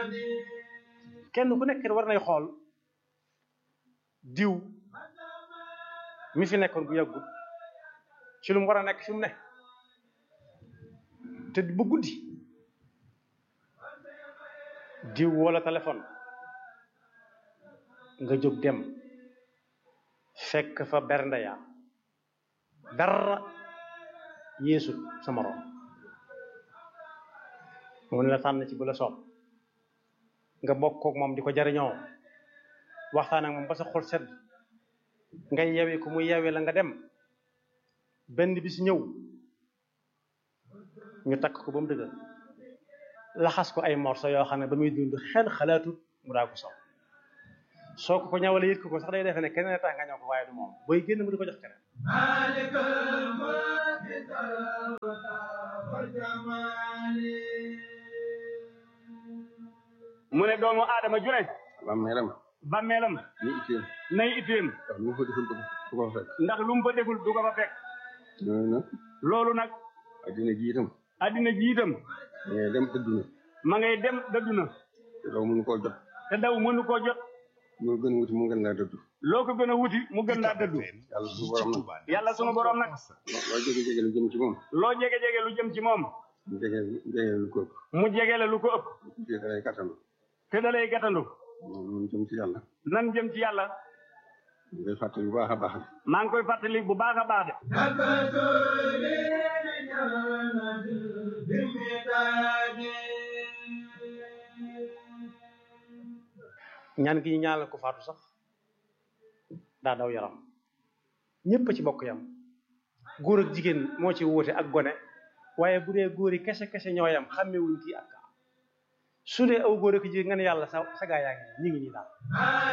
kenn ku nekk war nay xool diw mi fi nekkoon bu yàggut ci lu mu war a nekk fi mu ne te bu guddi diw wala téléphone nga jóg dem fekk fa bernde ya dara yeesut sa morom mu ne la tànn ci bu la soob nga bokk kook moom di ko jariñoo waxtaan ak moom ba sa xol sedd ngay yewi ku muy yewi la nga dem benn bis ñëw ñu takk ko ba mu dëgër laxas ko ay morso yoo xam ne ba muy dund xel xalaatut mu daa ko sow soo ko ko ñawalee yët ko ko sax day defe ne keneen tax nga ñëw ko waaye du moom booy génn mu di ko jox keneen mu ne doomu aadama ju ne bàmmeelam bàmmeelam ni itteem nay itteem ndax lu mu fa deful du ko fa fekk ndax lu mu fa deful du ko fa fekk loolu nag loolu nag addina ji itam addina ji itam da ngay dem dëddu na ma ngay dem dëddu na te daw mënu koo jot te daw mënu koo jot moo gën a wuti mu gën laa dëddu loo ko gën a wuti mu gën laa dëddu yàlla suñu borom nag yàlla sunu borom nag loo jege jege lu jëm ci moom loo jege jege lu jëm ci moom mu jege jege lu ko ëpp mu jege la lu ko ëpp te da lay kattan te da lay gàttandu moom jëm ci yàlla nan jëm ci yàlla ñu koy fàttali bu baax a baax maa ngi koy fàttali bu baax a baax de ñaan gi ñu ñaanal ko faatu sax daa daw yaram ñépp a ci bokk yam góor ak jigéen moo ci wuute ak gone waaye bu dee góor yi kese kese ñoo yam xàmmewuñ kii ak kaa su dee aw góor ak jigéen nga ne yàlla sa sa gaa yaa ngi ñu ngi nii daal